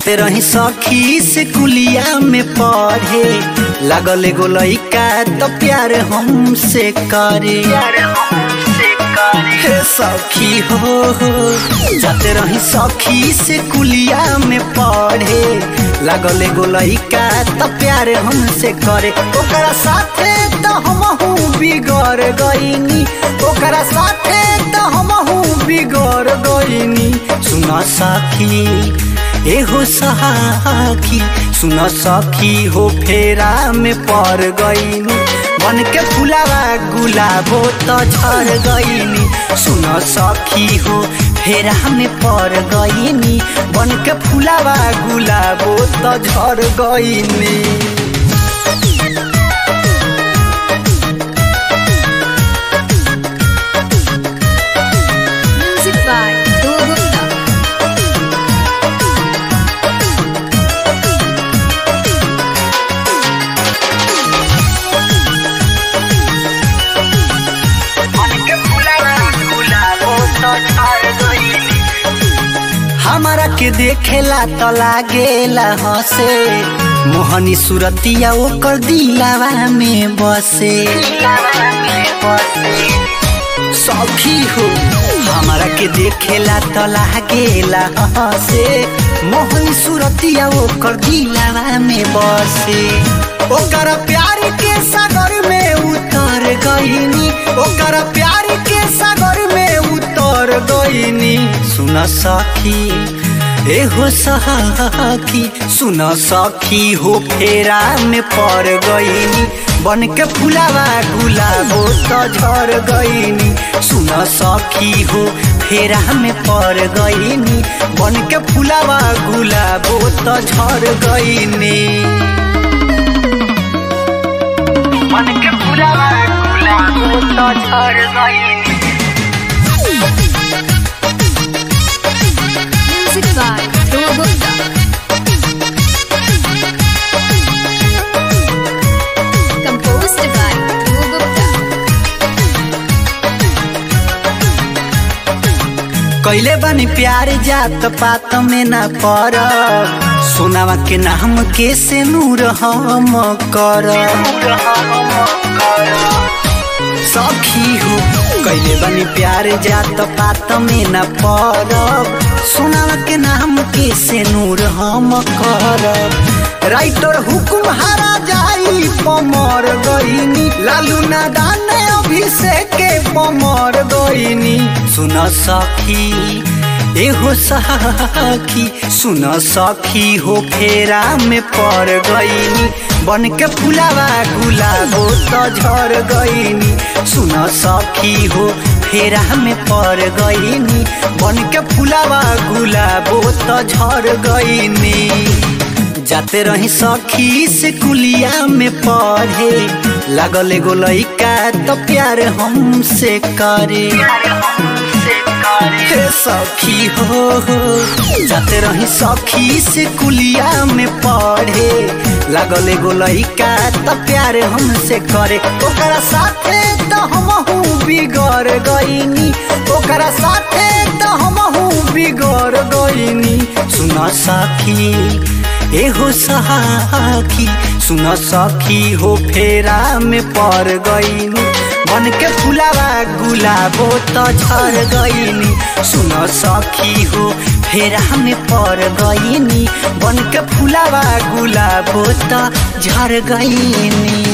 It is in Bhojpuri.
जाते रही सखी से कुलिया में पढ़े लगल एगो लइका तो प्यार हमसे करे हे सखी हो जाते रही सखी से कुलिया में पढ़े लगल एगो लइका तो प्यार हमसे करे ओकरा साथे तो हमहू बिगड़ गईनी ओकरा साथे तो हमहू बिगड़ गईनी सुना सखी एहो सखी सुन सखी हो फेरा में पड़ गईनी बन के फुलावा गुलाबो तो झड़ गईनी सुन सखी हो फेरा में पड़ गईनी बन के फुलावा गुलाबो तो झड़ गईनी Music by Do Gupta. हमारा के देखेला तो लागेला हसे मोहनी सुरतिया ओकर दिलावा में बसे सखी हो हमारा के देखेला तो लागेला हसे मोहनी सुरतिया ओकर दिलावा में बसे ओकर प्यार के सागर में उतर गईनी ओकर प्यार के सागर में उतर गईनी सुन सखी ए हो सखी सुन सखी हो फेरा में पड़ गईनी बन के फुलावा गुलाबो तो झड़ गईनी सुन सखी हो फेरा में पड़ गईनी बन के फुलावा गुलाबो तो झड़ गईनी मन के फुलावा गुलाबो तो झड़ गईनी Music by Do Gupta. Composed by Do Gupta. कैले बनी प्यार जात पात में ना पर सोनावा के नाम के से नूर हम कर सखी हो कैले बनी प्यार जात पात में ना पर सोनावा के नाम के से नूर हम कर राइटर हुकुम हारा जाई पमर गईनी लालू नादान अभिषेक के पमर गईनी सुन सखी एहो सखी सुन सखी हो फेरा में पड़ गईनी बन के फुलावा गुलाबो तो झड़ गईनी सुन सखी हो फेरा में पड़ गईनी बन के फुलावा गुलाबो तो झड़ गईनी जाते रही सखी से कुलिया में पढ़े लगल एगो लइका तो प्यार हमसे करे हे सखी हो जाते रही सखी से कुलिया में पढ़े लगल एगो लइका तो प्यार हमसे करे ओकरा साथे तो हमहू बिगड़ गईनी ओकरा साथे तो हमहू बिगड़ गईनी सुन सखी एहो सखी सुन सखी हो फेरा में पड़ गईनी बन के फुलावा गुलाबो तो झड़ गईनी सुन सखी हो फेरा में पड़ गईनी बन के फुलावा गुलाबो तो झड़ गईनी